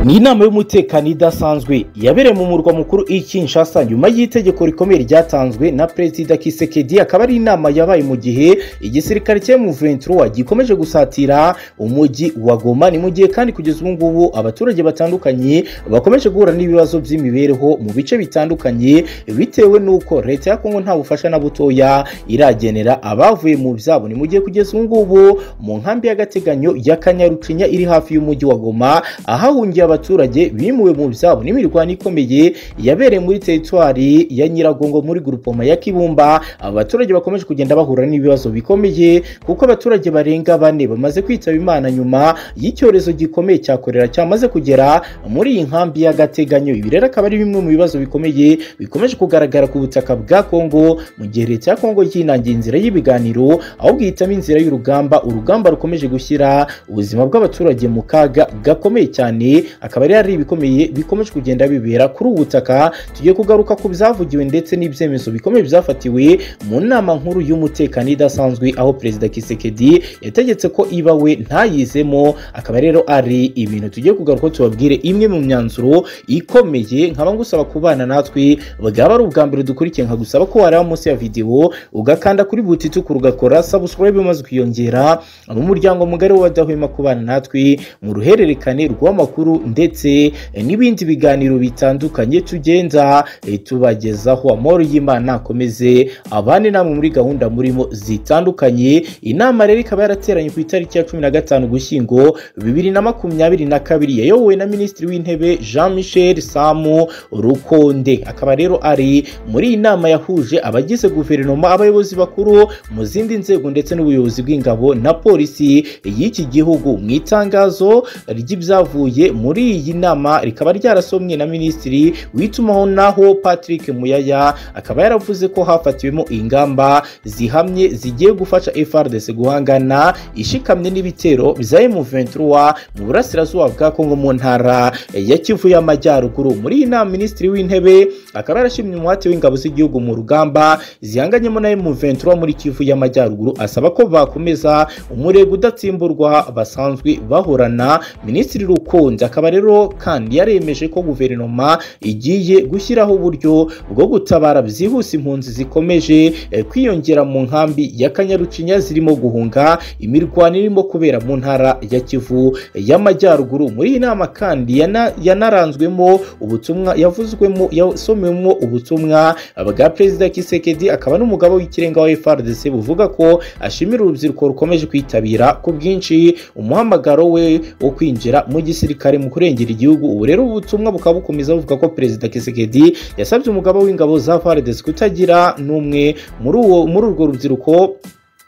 ni inama y'umutekano idasanzwe yabereye mu murwa mukuru i Kinshasa nyuma y'itegeko rikomeye ryatanzwe na perezida Kisekedi akaba ari inama yabaye mu gihe igisirikare cya M23 gikomeje gusatira umujyi wa Goma ni mu gihe kandi kugeza ubu ngubu abaturage batandukanye bakomeje guhura n'ibibazo by'imibereho mu bice bitandukanye bitewe n'uko leta ya Kongo nta bufasha na butoya iragenera abavuye mu byabo ni mu gihe kugeza ubu ngubu mu nkambi y'agateganyo ya Kanyarucinya iri hafi y'umujyi wa Goma ahahungiye abaturage bimuwe mu byabo n'imirwano ikomeye yabereye muri teritwari ya Nyiragongo muri grupoma ya Kibumba abaturage bakomeje kugenda bahura n'ibibazo bikomeye kuko abaturage barenga bane bamaze kwitaba Imana nyuma y'icyorezo gikomeye cya korera cyamaze kugera muri iyi nkambi y'agateganyo ibi rero akaba ari bimwe mu bibazo bikomeye bikomeje kugaragara ku butaka bwa Kongo mu gihe leta ya Kongo yinangiye inzira y'ibiganiro ahubwo ihitamo inzira y'urugamba urugamba rukomeje gushyira ubuzima bw'abaturage mu kaga gakomeye cyane akaba ari hari ibikomeye bikomeje kugenda bibera kuri ubu butaka tugiye kugaruka ku byavugiwe ndetse n'ibyemezo bikomeye byafatiwe mu nama nkuru y'umutekano idasanzwe aho perezida Kisekedi yategetse ko ibawe ntayizemo akaba rero ari ibintu tugiye kugaruka tubabwire imwe mu myanzuro ikomeye nkaba ngusaba kubana natwe bwaba ari ubwa mbere dukurikiye nkagusaba ko wareba munsi ya videwo ugakanda kuri butituku ugakora subscribe maze ukiyongera mu muryango mugari w'abadahwema kubana natwe mu ruhererekane rw'amakuru ndetse n'ibindi biganiro bitandukanye tugenda eh, tubagezaho amahoro y'imana akomeze abane namwe muri gahunda murimo zitandukanye inama rero ikaba yarateranye ku itariki ya cumi na gatanu ugushyingo bibiri na makumyabiri na kabiri yayobowe na minisitiri w'intebe jean michel samu rukonde akaba rero ari muri iyi nama yahuje abagize guverinoma abayobozi bakuru mu zindi nzego ndetse n'ubuyobozi bw'ingabo na polisi y'iki gihugu mu itangazo ry'ibyavuye muri iyi nama rikaba ryarasomwe na minisitiri witumaho naho patrick muyaya akaba yaravuze ko hafatiwemo ingamba zihamye zigiye gufasha frdc guhangana ishikamye n'ibitero bya m23 mu burasirazuba bwa kongo mu ntara ya kivu y'amajyaruguru muri iyi nama minisitiri w'intebe akaba yarashimye umuhate w'ingabo z'igihugu mu rugamba zihanganyemo na m23 muri kivu y'amajyaruguru asaba ko bakomeza umurego udatsimburwa basanzwe bahorana minisitiri rukunze akaba rero kandi yaremeje ko guverinoma igiye gushyiraho uburyo bwo gutabara byihuse impunzi zikomeje eh, kwiyongera mu nkambi ya kanyarucinya zirimo guhunga imirwano irimo kubera mu ntara ya kivu y'amajyaruguru muri iyi nama kandi yana- yanaranzwemo ubutumwa yavuzwemo yasomewemo ubutumwa bwa perezida kisekedi akaba n'umugabo w'ikirenga wa frdc buvuga ko ashimira urubyiruko rukomeje kwitabira ku bwinshi umuhamagaro we wo kwinjira mu gisirikare mu kurengera igihugu ubu rero ubutumwa bukaba bukomeza buvuga ko perezida kisekedi yasabye umugaba w'ingabo za frdc kutagira n'umwe muri uwo muri urwo rubyiruko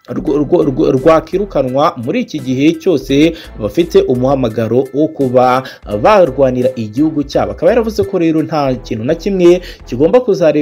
rwo- rwo- rwo- rwakirukanwa muri iki gihe cyose bafite umuhamagaro wo kuba barwanira igihugu cyabo akaba yaravuze ko rero nta kintu na kimwe kigomba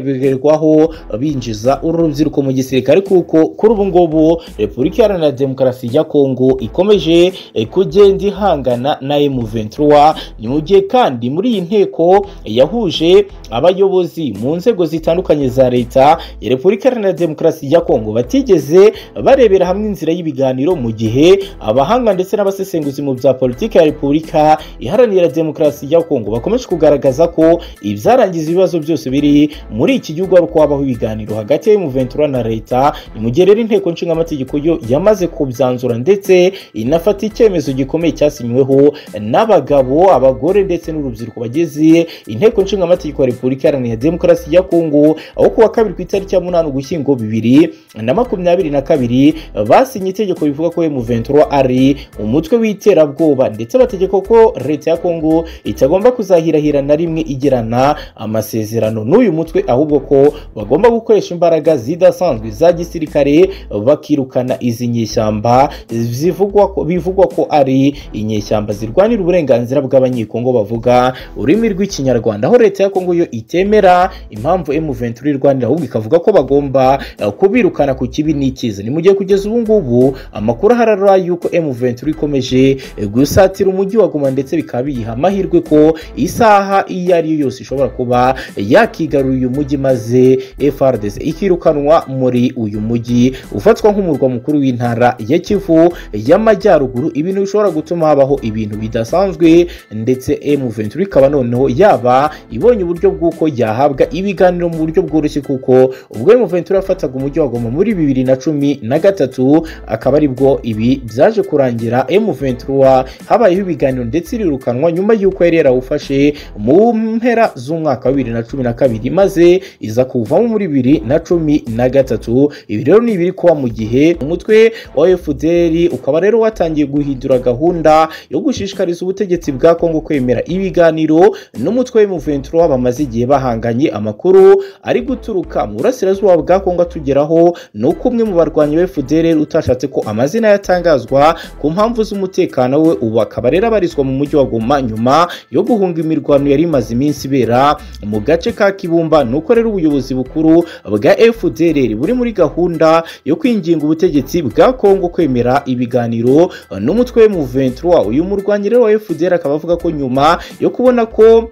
kuzareberwaho binjiza uru rubyiruko mu gisirikare kuko kuri ubu ngubu repubulika iharanira demokarasi ya kongo ikomeje eh, kugenda ihangana na M23 ni mu gihe kandi muri iyi nteko yahuje abayobozi mu nzego zitandukanye za leta ya repubulika iharanira demokarasi ya kongo batigeze barebera hamwe inzira y'ibiganiro mu gihe abahanga ndetse n'abasesenguzi mu bya politiki ya repubulika iharanira demokarasi ya kongo bakomeje kugaragaza ko ibyarangiza ibibazo byose biri muri iki gihugu ari uko habaho ibiganiro hagati ya M23 na leta ni mu gihe rero inteko nshingamategeko yo yamaze kubyanzura ndetse inafata icyemezo gikomeye cyasinyweho n'abagabo abagore ndetse n'urubyiruko bageze inteko nshingamategeko ya repubulika iharanira demokarasi ya kongo aho ku wa kabiri ku itariki ya munani ugushyingo bibiri na makumyabiri na kabiri basinye itegeko rivuga ko M23 ari umutwe w'iterabwoba ndetse bategeka ko leta ya Kongo itagomba kuzahirahira na rimwe igirana amasezerano n'uyu mutwe ahubwo ko bagomba gukoresha imbaraga zidasanzwe za gisirikare bakirukana izi nyeshyamba zivugwa ko bivugwa ko ari inyeshyamba zirwanira uburenganzira bw'abanyekongo bavuga ururimi rw'ikinyarwanda aho leta ya Kongo yo itemera impamvu M23 irwanira ahubwo ikavuga ko bagomba eh, kubirukana ku kibi n'ikiza ni mu gihe gihe kugeza ubu ngubu amakuru aharara yuko M23 ikomeje gusatira umujyi wa Goma ndetse bikaba biyiha amahirwe ko isaha iyo ari yo yose ishobora kuba yakigarura uyu mujyi maze FARDC ikirukanwa muri uyu mujyi ufatwa nk'umurwa mukuru w'intara ya Kivu y'amajyaruguru ibintu bishobora gutuma habaho ibintu bidasanzwe ndetse M23 ikaba noneho yaba ibonye uburyo bw'uko yahabwa ibiganiro mu buryo bworoshye kuko ubwo M23 yafataga umujyi wa Goma muri bibiri na cumi na gatatu akaba aribwo ibi byaje kurangira M23 habayeho ibiganiro ndetse irirukanwa nyuma y'uko yari yarawufashe mu mpera z'umwaka wa bibiri na cumi na kabiri maze iza kuvamo muri bibiri na cumi na gatatu ibi rero ni ibiri kuba mu gihe umutwe wa FDL ukaba rero watangiye guhindura gahunda yo gushishikariza ubutegetsi bwa Kongo kwemera ibiganiro n'umutwe wa M23 bamaze igihe bahanganye amakuru ari guturuka mu burasirazuba bwa Kongo atugeraho ni uko umwe mu barwanyi ba FDL utashatse ko amazina yatangazwa ku mpamvu z'umutekano we ubu akaba rero abarizwa mu mujyi wa Goma nyuma yo guhunga imirwano yari imaze iminsi ibera mu gace ka Kibumba nuko rero ubuyobozi bukuru bwa FDL buri muri gahunda yo kwinginga ubutegetsi bwa Kongo kwemera ibiganiro n'umutwe wa M23 uyu murwanyi rero wa FDL akaba avuga ko nyuma yo kubona ko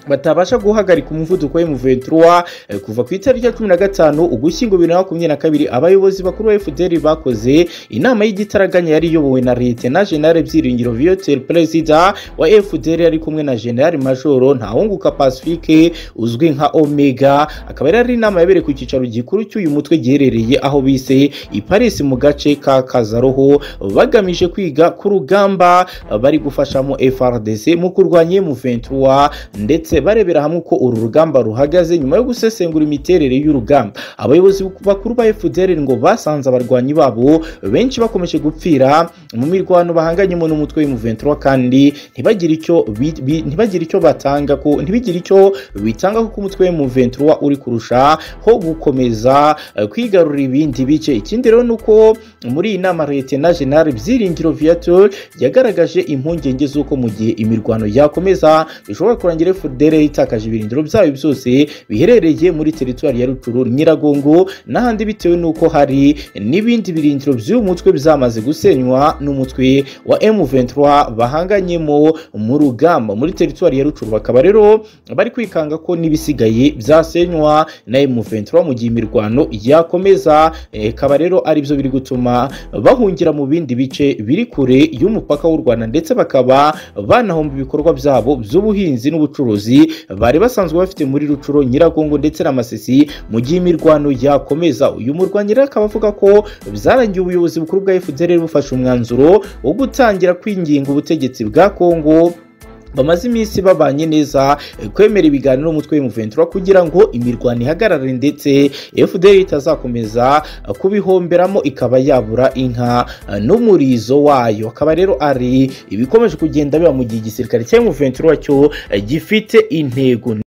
batabasha guhagarika umuvuduko wa M23 kuva ku itariki ya cumi na gatanu ugushyingo bibiri na makumyabiri na kabiri abayobozi bakuru ba FDL bakoze inama y'igitaraganya yari iyobowe na Liyetena General Byiringiro Viateur Perezida wa FDL yari kumwe na General Majoro Ntawunguka Pacifique uzwi nka Omega akaba yari inama yabereye ku cyicaro gikuru cy'uyu mutwe giherereye aho bise i Paris mu gace ka Kazaroho bagamije kwiga ku rugamba bari gufashamo FRDC mu kurwanya M23 ndetse barebera hamwe uko uru rugamba ruhagaze nyuma yo gusesengura imiterere y'urugamba abayobozi bakuru ba FDL ngo basanze abarwanyi babo benshi bakomeje gupfira mu mirwano bahanganyemo n'umutwe w'M23 kandi ntibagire icyo bi- bi- ntibagire icyo batanga ko ntibigire icyo bitanga kuko umutwe w'M23 uri kurusha ho gukomeza eh, kwigarurira ibindi bice ikindi rero nuko muri iyi nama Liyetena General Byiringiro Viateur yagaragaje impungenge z'uko mu gihe imirwano yakomeza bishobora kurangira FDL itakaje ibirindiro byayo byose biherereye muri teritwari ya Rutshuru Nyiragongo n'ahandi bitewe n'uko hari n'ibindi birindiro by'uyu mutwe byamaze gusenywa n'umutwe wa M23 bahanganyemo mu rugamba muri teritwari ya Rutshuru bakaba rero bari kwikanga ko n'ibisigaye byasenywa na M23 mu gihe imirwano yakomeza ikaba rero ari byo biri gutuma bahungira mu bindi bice biri kure y'umupaka w'u Rwanda ndetse bakaba banahomba ibikorwa byabo by'ubuhinzi n'ubucuruzi bari basanzwe bafite muri Rucuro Nyiragongo ndetse na Masisi mu gihe imirwano yakomeza uyu murwanyi rero akaba avuga ko byarangiye ubuyobozi bukuru bwa FDL bufashe umwanzuro wo gutangira kwinginga ubutegetsi bwa Kongo bamaze iminsi babanye neza eh, kwemera ibiganiro umutwe w'M23 kugira ngo imirwano ihagarare ndetse FDL itazakomeza eh, kubihomberamo ikaba yabura inka eh, n'umurizo wayo akaba rero ari ibikomeje kugenda biba mu gihe igisirikare cya M23 cyo eh, gifite intego